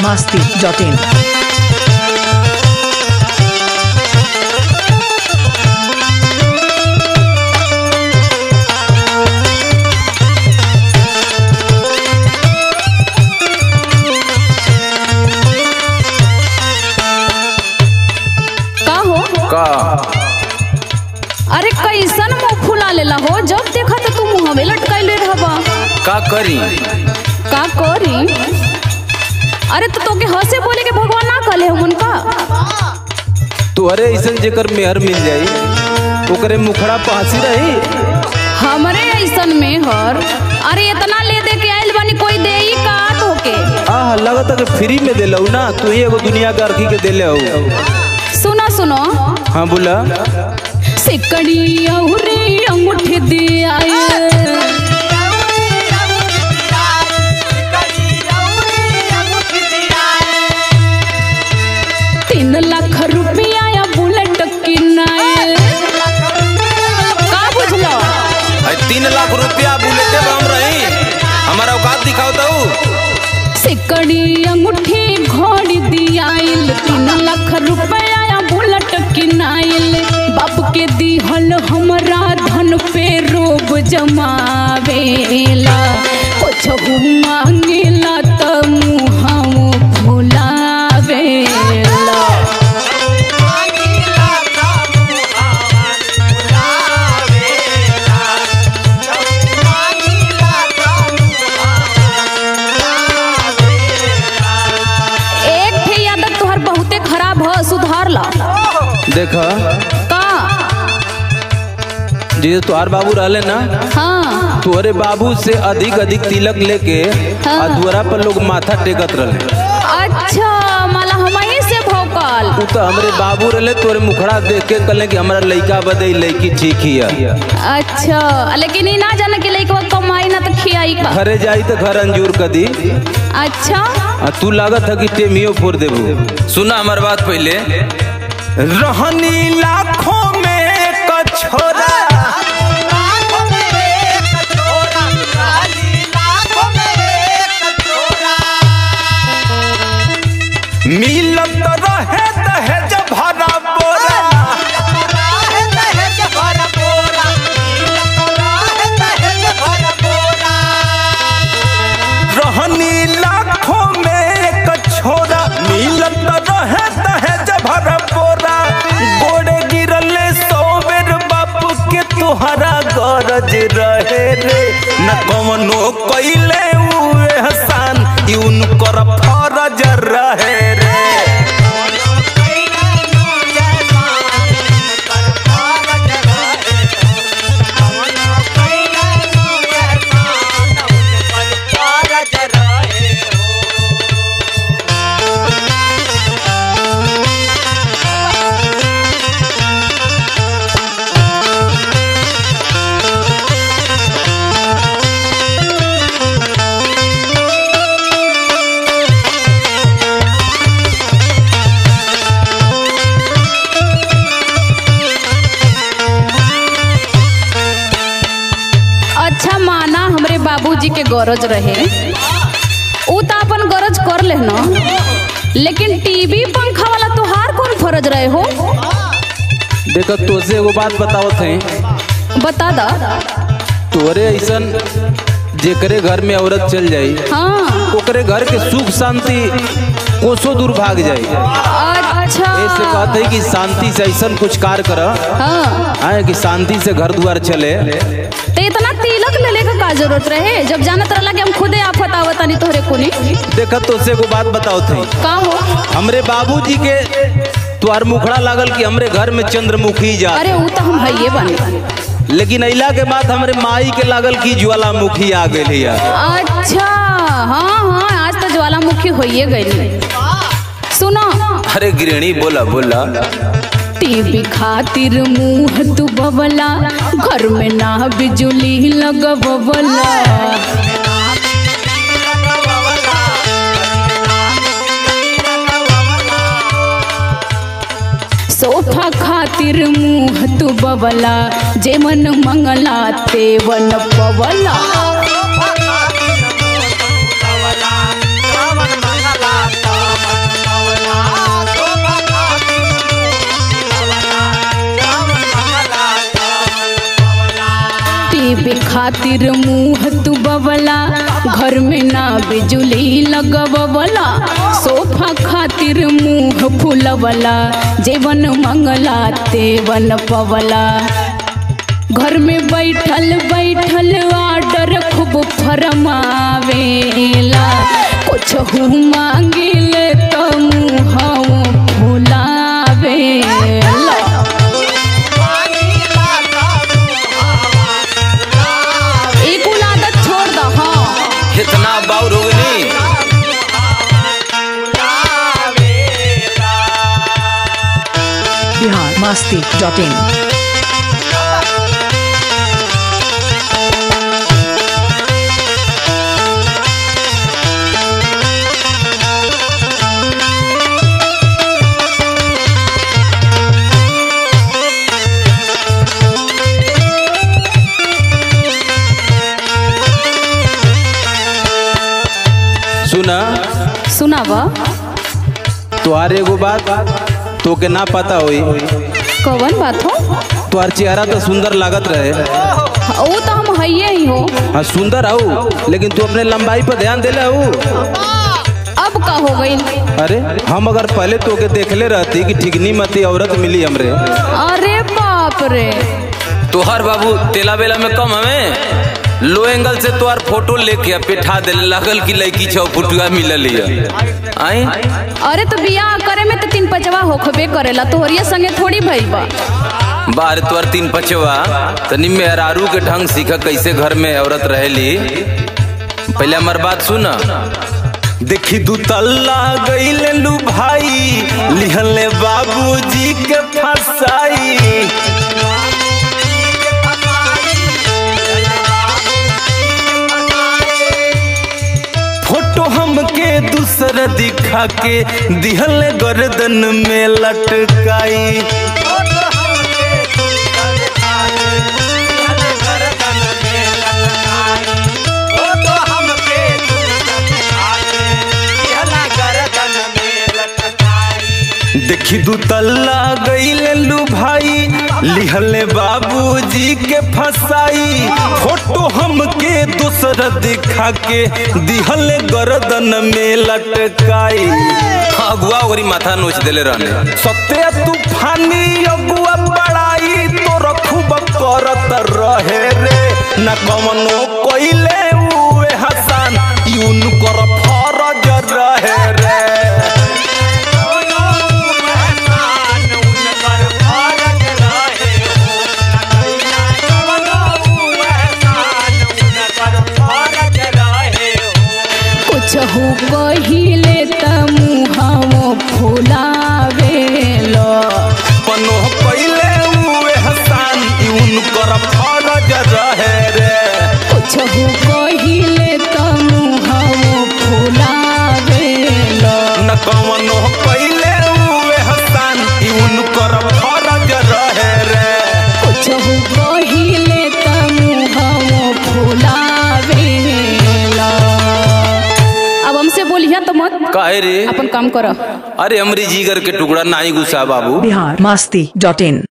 masti.in. का हो का अरे कैसन मुंह फुला लेला हो जब देखा तो तू मुंहवे लटकाइले रहबा का करी का करी अरे तो तोके हंसे बोले के भगवान ना कहले हमन का तुहरे ऐसन जेकर मेहर मिल जाई ओकरे मुखड़ा पे हंसी रही हमरे ऐसन में हर अरे इतना ले दे के आइल बानी कोई देई का तोके आह लगता कि फ्री में देलौ ना तू ही एगो दुनिया के अर्खी के देले हो सुनो सुनो हाँ बोला सिकड़ी औरे अंगूठी दे आए तीन लाख रुपया या बुलेट किनाए का बुझलो है तीन लाख रुपया बुलेटे पे हम रही हमारा औकात दिखाओ तो सिकड़ी अंगूठी घोड़ी दियाइल तीन लाख रुपया या बुलेट किनाइल बाप के दिहल हमरा धन पे रोब जमावेला कुछ मांगेला त मुहाऊ फुलावेला एक ठे आदत तोहर बहुते खराब ह सुधार ला देखा का जे तुहार बाबू रहले ना हाँ तुहरे बाबू से अधिक अधिक तिलक लेके हाँ। आ दुआरा पर लोग माथा टेकत रहे अच्छा माला हमही से भौकल उ तो हमरे बाबू रहले तोरे मुखड़ा देख के कहले कि हमारा लइका बदे लइकी ठीक हिया अच्छा लेकिन ई ना जाने के लइकवा कमाई ना तो खियाई का घरे जाई तो घर अंजूर कदी अच्छा आ तू लागत है कि टेमियो फोड़ देबू सुना हमार बात पहले रहनी लाखों में कछोरा मिलत रहे दहेज भरा बोरा रहनी लाखों में कछोरा मिलत रहे दहेज भरा बोरा गोड़े गिरले सौ बेर बाप के तुहरा गरज रहे रे न कवनो कइले उ एहसान ई उनकर फरज रहे रे अच्छा माना हमरे बाबूजी के गरज रहे ऊ तो अपन गरज कर ले न लेकिन टीवी पंखा वाला तोहार कौन फरज रहे हो देखो तोसे एगो बात बतावत है बता दा तोरे ऐसन जेकरे घर में औरत चल जाई हाँ ओकरे घर के सुख शांति कोसो दूर भाग जाई अच्छा ऐसे कहते है कि शांति से ऐसा कुछ कार्य कर हाँ आए कि शांति से घर द्वार चले तो इतना तिलक लेले का का जरूरत रहे जब जानत रहला कि हम खुदे आफत आवतानी तोहरे कोनी देखत तो से एगो बात बताओ थे का हो हमरे बाबूजी के तुहार मुखड़ा लागल कि हमरे घर में चंद्रमुखी जा अरे ऊ तो हम भइये बानी लेकिन अइला के बाद हमरे माई के लागल कि ज्वालामुखी आ गई है अच्छा हाँ हाँ आज तो ज्वालामुखी होइए गई सुनो अरे गृहिणी बोला बोला टीवी खातिर मुंह तू बबला घर में ना बिजुली लगबला सोफा खातिर मुंह तू बबला जे मन मंगला तेवन पवला Thank you. टीवी खातिर मुंह तू बवला घर में ना बिजुली लगवला सोफा खातिर मुंह फुलवला जेवन मंगला तेवन पवला घर में बैठल बैठल आर्डर खूब फरमावेला कुछ मांगिल तो मुँह फुलावेला ई कुल आदत छोड़ द हाँ इतना बाउर हो गई बिहार मस्ती डॉट इन सुना सुनाव तुहार एगो बात तोके ना पता होई कवन बात हो तुहार चेहरा तो सुंदर लागत रहे वो तो हम हइये ही हो हाँ सुंदर आओ लेकिन तू अपने लंबाई पर ध्यान देले हो अब का हो गई अरे हम अगर पहले तोके देखले रहती कि ठिकनी मती औरत मिली हमरे अरे बाप रे तोहर बाबू तेला बेला में कम हमें लो एंगल से तोहर फोटो लेके आ पिठा दे लगल की लड़की छौ फुटुआ मिलल है आई अरे तो बियाह करे में तो तीन पचवा होखबे करेला तोहरिया संगे थोड़ी भइल बा बाहर तोहर तीन पचवा तनी मेहरारू के ढंग सीख कैसे घर में औरत रहेली पहले हमार बात सुन देखी दू तल्ला गईले लू भाई लिहले बाबूजी के फसाई फोटो हमके दूसर दिखा के दिहल गर्दन में लटकाई देखी दू तल्ला गईले लू भाई लिहले बाबूजी के फसाई फोटो हमके दूसर दिखा के दिहले गर्दन में लटकाई अगुआ ओरी माथा नोच देले रहने सत्य तूफानी अगुआ बड़ाई तो रखूब करत रहे रे न कमनो कोइले उए हसन यून कर फरज रहे रे कुछ हो कहिले त मुहावो फुलावेलो पनो कोइले उए हसन यून कर फरज रहे रे कुछ हो कहिले त मुहावो फुलावेलो न कमनो कोइले उए हसन यून कर फरज रहे रे कुछ हो कहिले त मुहावो फुलावेलो अब हमसे बोलिया तो मत काहे रे अपन काम करो अरे हमरी जीगर के टुकड़ा नाई गुस्सा बाबू बिहार मस्ती डॉट इन